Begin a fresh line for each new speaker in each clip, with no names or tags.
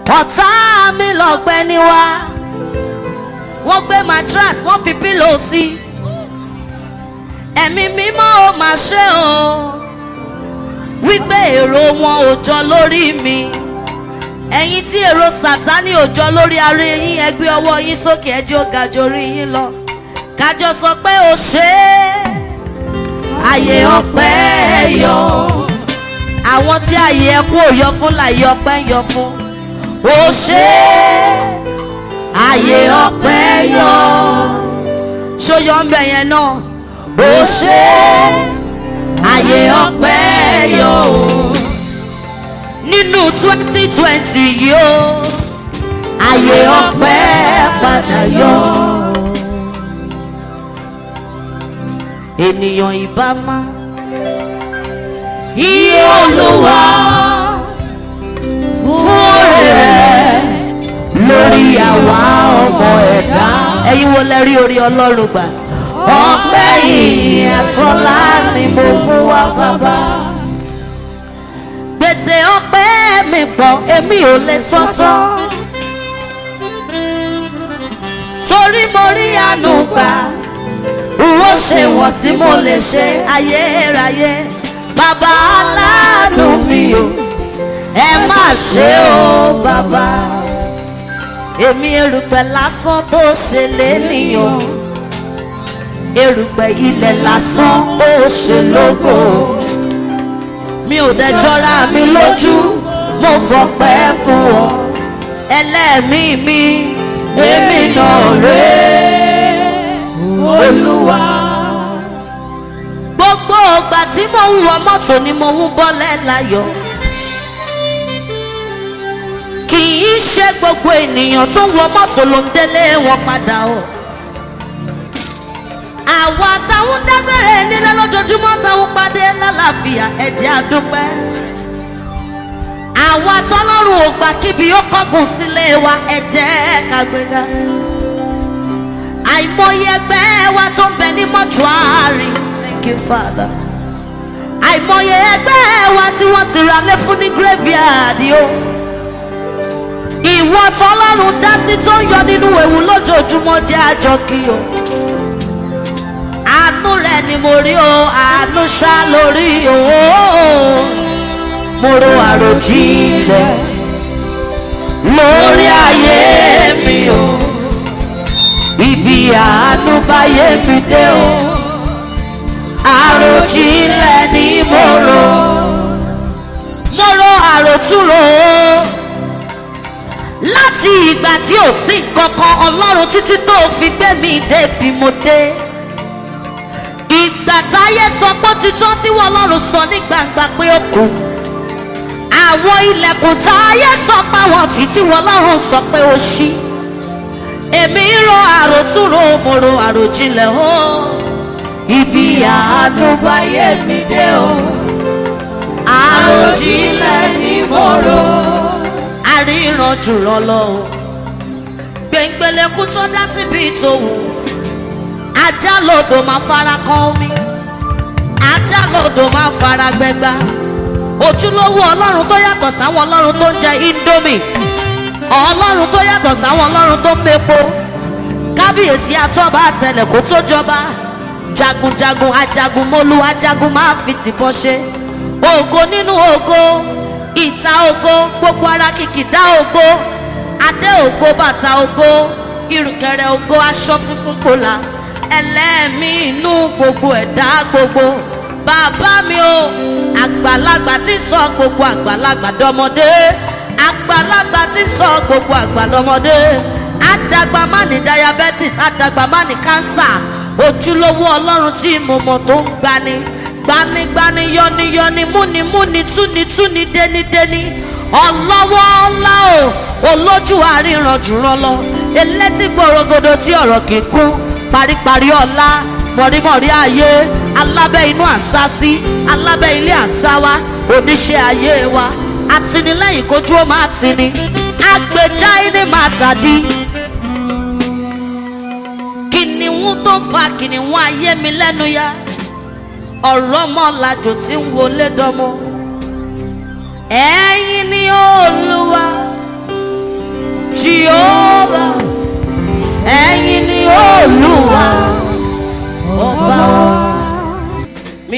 ọ̀tá mi lọ́gbẹ́ ni wá wọ́n gbé mattress wọ́n fi pílò sí ẹ̀mí mímọ́ ò máa ṣe o wípé èrò wọn ò jọ lórí mi ẹ̀yin tí èrò sàtánì ò jọ lórí ara yín ẹ gbé ọwọ́ yín sókè ẹjọ́ ga jorí yín lọ kájọ sọ pé o ṣe é àyè ọpẹ́ yọ àwọn tí àyè ẹkún ò yọ fún láyé ọpẹ́ ń yọ fún o ṣe é àyè ọpẹ́ yọ ṣóyọ ń bẹ yẹn náà o ṣe é àyè ọpẹ́ yọ nínú twenty twenty yìí o àyè ọpẹ́ padà yọ. ènìyàn ìbá má iye olúwa fún òrè rẹ̀ lórí àwa ọmọ ẹ̀dá. ẹ̀yin wo lẹ rí orí ọlọ́run gbà. ọpẹ́ yìí àtọ́lá ni mo mú wá bàbá. gbèsè ọpẹ́ mi pọ̀ èmi ò lè sọ́tọ́. torí mo rí àánú gbà wo ṣe wọ́n tí mo lè ṣe ayérayé bàbá aláàánú mi o ẹ má ṣe o bàbá èmi erùpẹ̀ lásán tó ṣe lénìyàn erùpẹ̀ ilẹ̀ lásán tó ṣe lógo mi ò dẹ̀ jọra mi lójú mo fọpẹ́ fún ọ ẹlẹ́mìí mi èmi náà rèé olúwa. gbogbo ìgbà tí mo ń wọ mọ́tò ni mo ń bọ́lẹ̀ láyọ̀. kì í ṣe gbogbo ènìyàn tó ń wọ mọ́tò ló ń délé wọn padà o. àwa táwọn dágbére nílé lójoojúmọ́ táwọn pàdé lálàáfíà ẹ̀jẹ̀ àdúpẹ́. àwa tọ́lọ́run ò gbà kíbi ó kọ́gùn sílé wa ẹ̀jẹ̀ kàgbéga àìmọye ẹgbẹ́ wa tó ń bẹ ní mọ́túárì thank you father àìmọye ẹgbẹ́ wa tí wọ́n ti ra lé fún ní graveyard o ìwọ tọ́lọ́run dá sí tó ń yọ nínú ewu lójoojúmọ́ jẹ́ àjọ kí o àánú rẹ ni mo rí o àánú ṣá lórí o mo ro àròjinlẹ̀ lórí ayé mi o ibi àánú báyé mi dé o àròjinlẹ̀ ni mo rò mo rò àròtúrò láti ìgbà tí ò sí kankan ọlọ́run títí tó fi gbé mi débi mo dé ìgbà táyé sọ pé títọ́ tí wọ́n lọ́run sọ ní gbangba pé ó kù àwọn ilẹ̀kùn táyé sọ pé àwọn títí wọ́n lọ́run sọ pé ó ṣí èmi ro àròtúrò mo ro àròjinlẹ̀ o ibi àánú báyé mi dé o àròjinlẹ̀ ni mo ro àríran jùlọ lọ o gbẹ̀ngbẹ̀lẹ̀kú tó dá síbi ìtòwò ajá lodò máa fara kan omi ajá lodò máa fara gbẹgba ojúlówó ọlọ́run tó yàtọ̀ sáwọn ọlọ́run tó ń jẹ indomie ọlọ́run tó yàtọ̀ sáwọn ọlọ́run tó ń mepo kábíyèsí atọ́ba àtẹlẹ̀ kó tó jọba jagunjagun ajagunmólú ajagun máa fi tìbọn ṣe ògo nínú ògo ìta ògo gbogbo ara kìkìdá ògo adé ògo bàtà ògo ìrùkẹ̀rẹ̀ ògo aṣọ funfun kòlà ẹlẹ́mí inú gbogbo ẹ̀dá gbogbo bàbá mi o àgbàlagbà tí ń sọ gbogbo àgbàlagbà dọmọdé àgbàlagbà tí ń sọ gbogbo àgbàlọmọdé àdàgbà má ní diabetes àdàgbà má ní cancer ojúlówó ọlọ́run tí mo mọ̀ tó ń gbani gbanigbani yọniyọni múnimúni túnitúni dénidéni ọlọ́wọ́ ńlá o olójú àríran jùrọ̀ lọ elétí gbòrògodò tí ọ̀rọ̀ kì í kún paríparí ọ̀la mọ̀rímọ̀rí ayé alábẹ́ inú àṣásí alábẹ́ ilé àṣáwá oníṣẹ́ ayé wa àtìlẹ́yìn kojú ó máa tini agbèjà ilé máa tàdí. kìnìún tó ń fa kìnìún ayé mi lẹ́nu ya ọ̀rọ̀ mọ́lajò tí ń wọlé dánmọ́ ẹ̀yin ni olúwa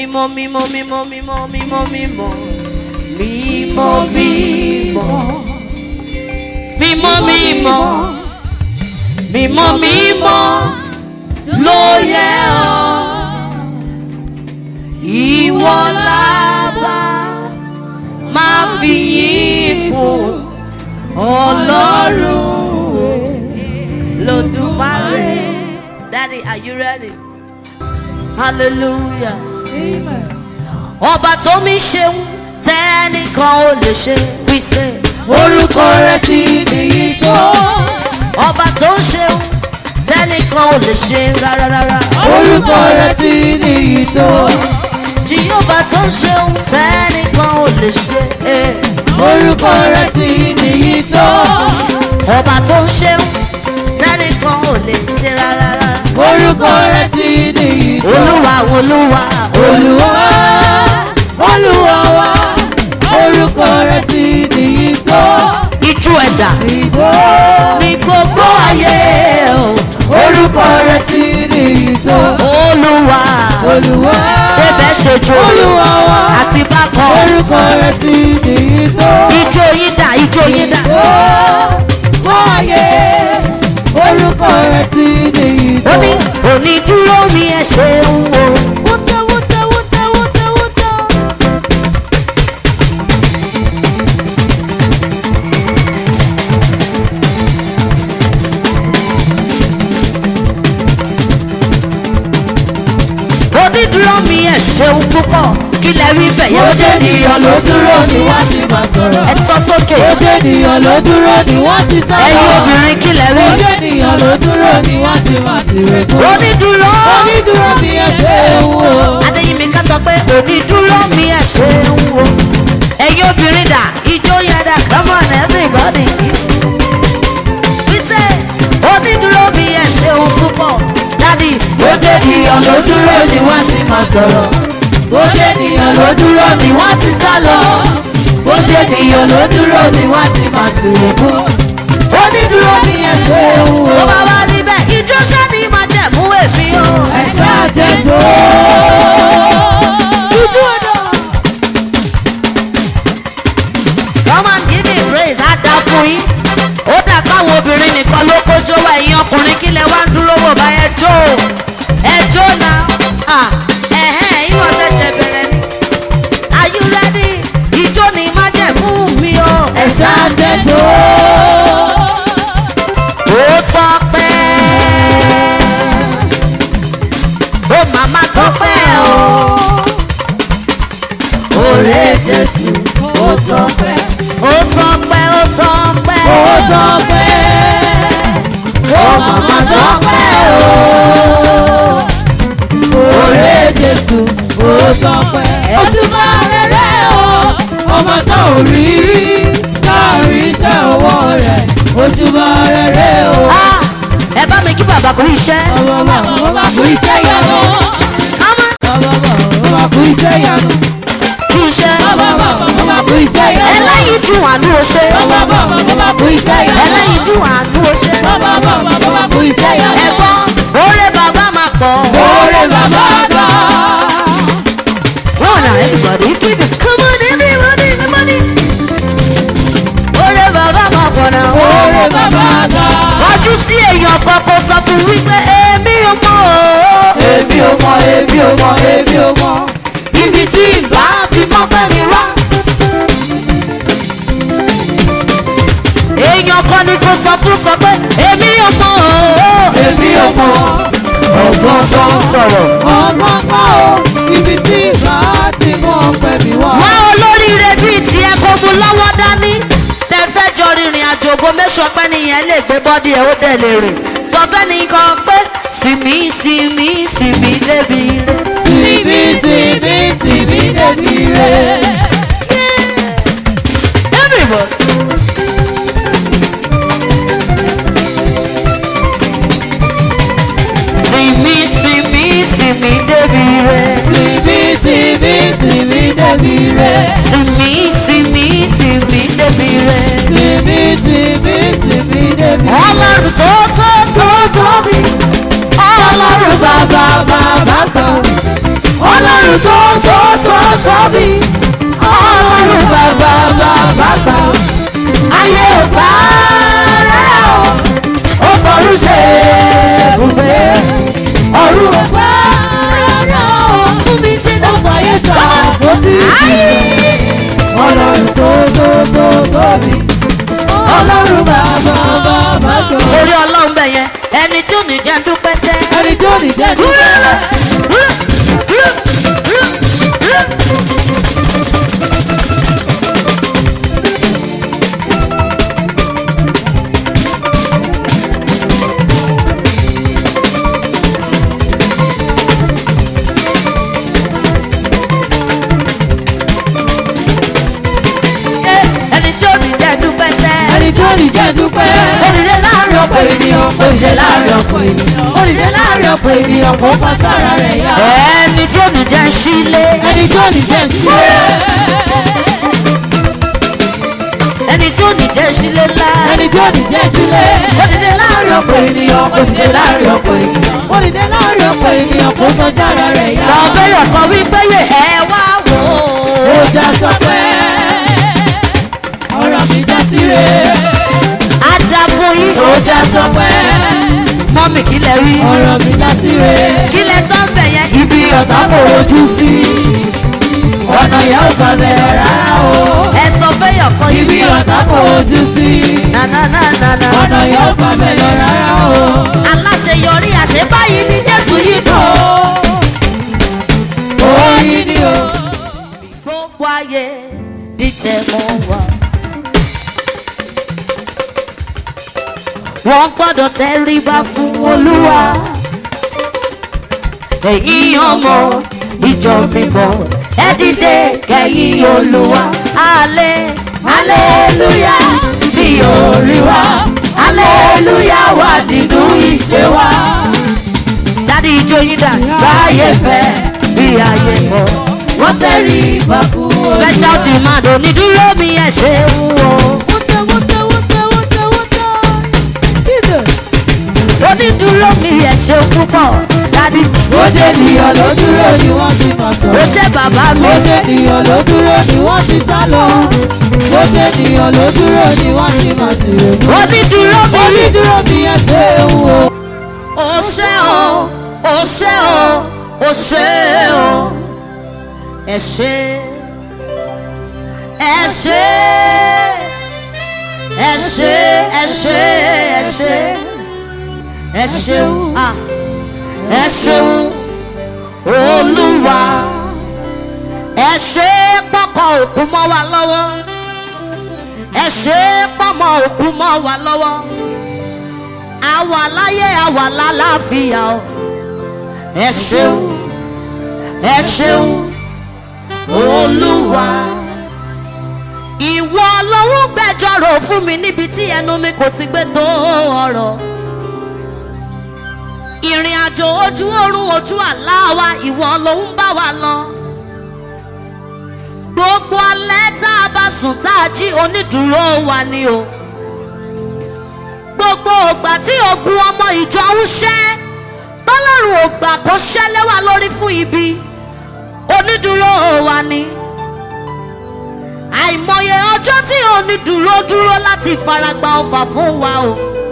mímọ́ mímọ́ mímọ́ mímọ́ mímọ́ mímọ́ mímọ́ mímọ́ mímọ́ mímọ́ mímọ́ mímọ́ ló yẹ ọ́ ìwọ lábá máa fi yìn fún ọlọ́run lọ́dúnmáre. Daddy, are you ready? Hallelujah. Ọba tó mi ṣeun tẹ́nìkan ò lè ṣe wí sẹ́.
orúkọ rẹ ti nìyí tó.
Ọba tó ń ṣeun tẹ́nìkan ò lè ṣe rárá rárá.
orúkọ rẹ ti nìyí tó.
Jehova tó ń ṣeun tẹ́nìkan ò lè ṣe. eh.
orúkọ rẹ ti nìyí tó.
Ọba tó ń ṣeun tẹ́nìkan ò lè ṣe rárá rárá.
orúkọ rẹ ti nìyí tó.
Olúwa olúwa
olúwa olúwa wa orúkọ rẹ ti nìyí tó.
Ijú ẹ̀dá
ìgbó
ní gbogbo ayé o.
orúkọ rẹ ti nìyí tó.
Olúwa
olúwa
ṣé bẹ́ẹ̀ ṣe jó
olúwa wa
àti bákan.
orúkọ rẹ ti nìyí tó.
Ijó yín dà ijó yín dà.
Wáyé orúkọ rẹ̀ ti nìyí
Ó
tó.
ní onídúró mi ẹ ṣeun o.
Wútẹ́ wútẹ́ wútẹ́ wútẹ́ wútẹ́.
Onídúró mi ẹ ṣeun púpọ̀ kí lẹ rí bẹ̀yẹ̀.
Ojú ènìyàn ló dúró ni wọ́n ti máa sọ̀rọ̀.
Ẹ sọ sókè.
Ojú ènìyàn ló dúró ni wọ́n ti sá lọ.
Ẹyin obìnrin kí lẹ rí.
Ojú ènìyàn ló dúró ni wọ́n ti máa sì rẹ̀kọ́.
Onídúró.
Onídúró mi ẹ ṣe ń wo.
Adéyínmi ká sọ pé onídúró mi ẹ ṣeun o. Ẹyin obìnrin dà ijó yẹn dà come on everybody. Wíṣẹ́ onídúró mi ẹ ṣeun púpọ̀ dádì.
Ojú ènìyàn ló dúró ni wọ́n ti máa sọ̀rọ̀. Ojú ènìyàn ló dúró ni wọ́n ti sá lọ. Ojú ènìyàn ló dúró ni wọ́n ti máa sì rẹ̀kọ́. Onídúró mi ẹ ṣe ń wo.
Tó bá wá níbẹ̀ ijó ṣáni máa jẹ̀mú èmi o.
Ẹ ṣáàjẹ́ tó. Ojú ọ̀dọ̀.
Come and give me praise á dá fún yín. Ó dà káwọn obìnrin nìkan ló kójó wá ẹ̀yin ọkùnrin kí lẹ wá ń dúró wò bá ẹ jó o. Ẹ jó náà. Ah, ẹ̀hẹ́n, ìwọ ṣẹ̀ṣẹ̀ bẹ̀rẹ̀ ni. Are you ready? Ijó ni má jẹ̀mú mi o.
Ẹ ṣáàjẹ́ tó.
Ó tọ́pẹ́. Ó màmá tọ́pẹ́ o.
Òré Jésù ó tọ́pẹ́.
Ó tọ́pẹ́, ó tọ́pẹ́.
Ó tọ́pẹ́. Ó màmá tọ́pẹ́ o. Òré Jésù ó tọ́pẹ́. Oṣù máa rẹ̀rẹ̀ o. Ọmọ tá ò rí rí. Tá a rí iṣẹ́ ọwọ́ rẹ̀. Oṣù máa rẹ̀rẹ̀ o.
Ah, Ẹ bá mi kí bàbá kú iṣẹ́.
Ọmọ bàbá ó máa kú iṣẹ́ yanu.
Ọmọ
Ọmọ bàbá ó máa kú iṣẹ́ yanu.
kú iṣẹ́.
Ọmọ bàbá ó máa kú iṣẹ́ yanu.
Ẹlẹ́yin dùn àánú o ṣe.
Ọmọ bàbá ó máa kú iṣẹ́ yanu.
Ẹlẹ́yin dùn àánú o ṣe.
Bàbá bàbá bàbá kú iṣẹ́ yanu.
Ẹ̀gbọ́n, oore bàbá máa pọ̀.
Oore bàbá gbà.
Come on now, everybody, keep it. Come on, everybody, everybody. Oore bàbá máa pọ̀ náà.
Oore bàbá gbà.
Wájú sí èèyàn kan kó sọ fún wípé èmi ò mọ̀ o.
Èmi ò mọ̀, èmi ò mọ̀, èmi ò mọ̀. Ibi tí ìgbà ti mọ́ pẹ́ mi wá.
Èèyàn kan ni kò sọ fún sọ pé èmi ò mọ̀ o.
Èmi ò mọ̀.
Ọgbọ́n tó ń sọ̀rọ̀.
Ọgbọ́n kọ́ o. Ibi tí ìgbà ti mọ́ pẹ́ mi wá.
wá olóríire bíi tiẹ̀ kó mu lọ́wọ́ dání tẹ fẹ́ jọ rìnrìn àjò ògo make sure pé nìyẹn lè gbé bọ́dí ẹ̀ ó dẹ̀ lè rìn sọ fẹ́ nìkan pé sinmi sinmi sinmi débi rẹ̀.
Síbi síbi síbi débi rẹ̀.
everybody. sinmi sinmi sinmi débi rẹ̀.
Síbi síbi síbi débi rẹ̀.
sinmi sinmi sinmi débi rẹ̀.
Síbi síbi síbi débi rẹ̀.
ọlọ́run tó tó tó tóbi ọlọ́run bàbá bàbá gbọ́
Ọlọ́run tó
bẹ̀ yẹn ẹni tí ò ní jẹ́ dúpẹ́ sẹ́.
ẹni tó ní jẹ́ dúpẹ́.
ẹni tí ò ní jẹ́ dúpẹ́ sẹ́.
ẹni tó ní jẹ́ dúpẹ́.
Olùdé láàrin ọ̀pọ̀ ènìyàn.
Olùdé láàrin ọ̀pọ̀ ènìyàn. Olùdé láàrin ọ̀pọ̀ ènìyàn kò fa sára rẹ̀ yá.
ẹni tí ò ní jẹ́ sílé.
ẹni tó ní jẹ́ sílẹ̀.
ẹni tí ò ní jẹ́ sílé ńlá.
ẹni tó ní jẹ́ sílẹ̀.
Olùdé láàrin ọ̀pọ̀ ènìyàn.
Olùdé láàrin ọ̀pọ̀ ènìyàn. Olùdé láàrin ọ̀pọ̀ ènìyàn kò fa sára rẹ̀ yá.
sọ bẹ́yọ̀ kan wípé yé ẹ wá wò
Ó
ó.
já sọ pé ọ̀rọ̀ mi já síre.
á dá fún yín.
Ó já sọ pé
mọ́mì kí lẹ rí.
ọ̀rọ̀ mi já síre.
kí lẹ sọ ń bẹ̀ yẹn.
Ibi ọ̀tá fojú sí. Ọ̀nà ìyá ò gbà bẹ̀rẹ̀ rárá o.
ẹ sọ bẹ́yọ̀ kan
Ibi ọ̀tá fojú sí.
nananana.
Ọ̀nà ìyá ò gbà bẹ̀rẹ̀ rárá o.
aláṣeyọrí àṣebáyé ni jésù yìí kàn.
Oyin ni o.
gbogbo ayé dìtẹ̀ mọ́ wa. wọ́n gbọ́dọ̀ tẹríba fún olúwa. ẹ̀yin ọmọ ìjọ mímọ́ ẹ dìde kẹ́yìn olúwa. alẹ́
Aleluya bí orí wa. Aleluya wà nínú ìṣe wa.
dádì ijó yín dà.
Báyé fẹ́
bí ayé kọ́.
wọ́n tẹ̀rí ìbá fún Olúwa.
special demand onídúró mi ẹ̀ ṣe ń wò. onídúró mi ẹ̀ ṣe púpọ̀ dádì.
Bóde ènìyàn ló dúró ni wọ́n ti mọ̀
ó
sọ̀rọ̀.
ṣe bàbá mi.
Bóde ènìyàn ló dúró ni wọ́n ti sá lọ. Bóde ènìyàn ló dúró ni wọ́n ti mọ̀ sí òkú.
onídúró mi.
Onídúró mi ẹ ṣe é wò.
ó ṣe o ó ṣe o ó ṣe o ẹ ṣe ẹ ṣe ẹ ṣe ẹ ṣe ẹ ṣe ẹ ṣeun ah ẹ ṣeun olúwa ẹ ṣe pọkọ òkú mọ́ wa lọ́wọ́ ẹ ṣe pọmọ òkú mọ́ wa lọ́wọ́ àwa láyé àwa lálàáfíà o ẹ ṣeun ẹ ṣeun olúwa ìwọ lọ́wọ́ gbẹjọ́rò fún mi níbi tí ẹnu mi kò ti gbé tó ọ̀rọ̀ ìrìn àjò ojú oorun ojú àlá wa ìwọ ló ń bá wa lọ gbogbo alẹ́ tá a bá sùn tá a jí onídùúró wa ni o gbogbo ògbà tí ogun ọmọ ìjọ ń ṣẹ́ tọ́lọ́run ògbà kó ṣẹ́ lẹ́wà lórí fún ibi onídùúró wa ni àìmọye ọjọ́ tí onídùúró dúró láti faragba ọfà fún wa o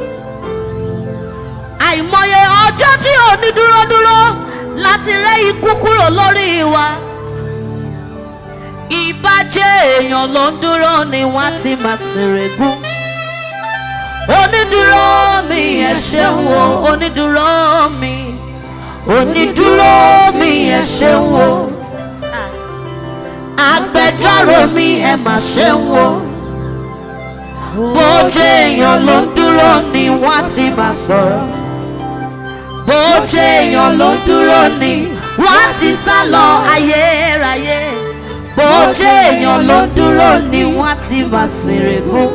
àìmọye ọjọ́ tí onídùúró dúró láti rẹ́ ikú kúrò lórí wa ìbàjẹ́ èèyàn ló ń dúró ni wọ́n ti máa ṣèrègùn onídúró mi ẹ ṣeun o onídúró mi onídúró mi ẹ ṣeun o agbẹjọ́rò mi ẹ mà ṣeun o bójú èèyàn ló ń dúró ni wọ́n ti máa sọ̀rọ̀ bójú èèyàn ló ń dúró ni wọ́n ti sá lọ ayérayé bójú èèyàn ló ń dúró ni wọ́n ti máa ṣèrègùn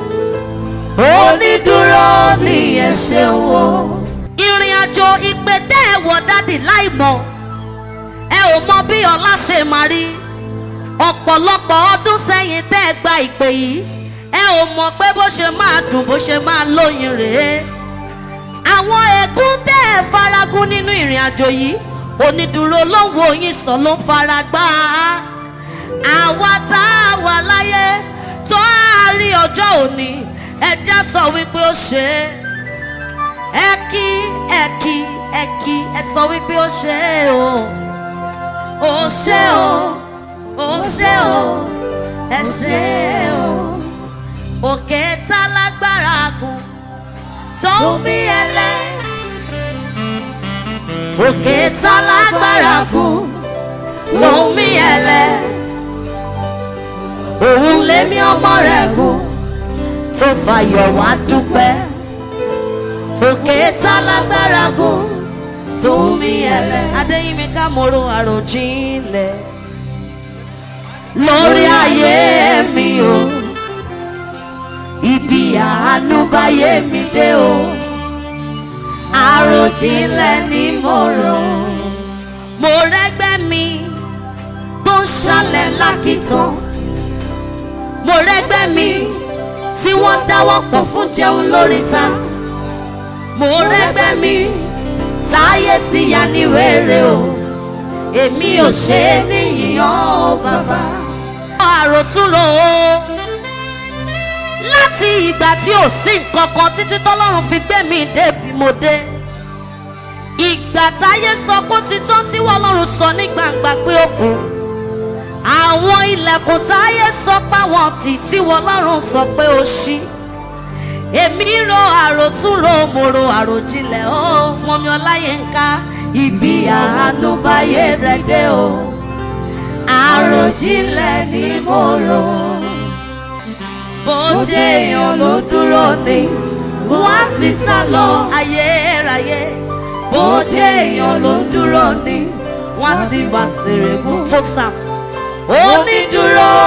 onídúró mi ẹ ṣeun o. ìrìn àjò ìpè tẹ́ ẹ wọ dádì láì mọ̀ ẹ ò mọ bí ọlá ṣe máa rí ọ̀pọ̀lọpọ̀ ọdún sẹ́yìn tẹ́ ẹ gba ìpè yìí ẹ ò mọ̀ pé bó ṣe máa dùn bó ṣe máa lóyin rèé àwọn ẹ̀gún tẹ́ ẹ faragún nínú ìrìn àjò yìí onídùúró ló ń wo yín sọ ló ń fara gbá a àwa tá a wà láyé tó a rí ọjọ́ òní ẹjẹ́ sọ wípé ó ṣe é ẹ kí ẹ kí ẹ kí ẹ sọ wípé ó ṣe é o ó ṣe o ó ṣe o ẹ ṣe o òkè tá lágbára gùn tó ń mí ẹlẹ́ òkè tá lágbára gùn tó ń mí ẹlẹ́ òun lémi ọmọ rẹ̀ gùn tó fàyọ̀ wá dúpẹ́ òkè tá lágbára gùn tó ń mí ẹlẹ́. adéyínmi ká moro àròjinlẹ̀ lórí ayé mi o ibi àánú báyé mi dé o àròjinlẹ̀ ni mo rò mo rẹ́gbẹ́ mi tó ń ṣalẹ̀ lákìtàn mo rẹ́gbẹ́ mi tí wọ́n dáwọ́ pọ̀ fún jẹun lóríta mo rẹ́gbẹ́ mi táyé ti yà ní wéré o èmi ò ṣe é níyìnyàn o bàbá. àròtúrò o láti ìgbà tí ò sí nǹkan kan títí tọ́lọ́run fi gbé mi débi mo dé ìgbà táyé sọ pé ó ti tán tí wọ́n lọ́run sọ ní gbangba pé ó kù àwọn ilẹ̀kùn táyé sọ páwọn tì tí wọ́n lọ́run sọ pé ó ṣí èmi ro àròtúnro mo ro àròjinlẹ̀ ó mọ̀mí ọláyínká ibi àánú báyé rẹ̀ dé o àròjinlẹ̀ ni mo rò bó jẹ́ èèyàn ló dúró ni wọ́n á ti sá lọ ayérayé bó jẹ́ èèyàn ló dúró ni wọ́n á ti wá sèrègùn tó sàm onídúró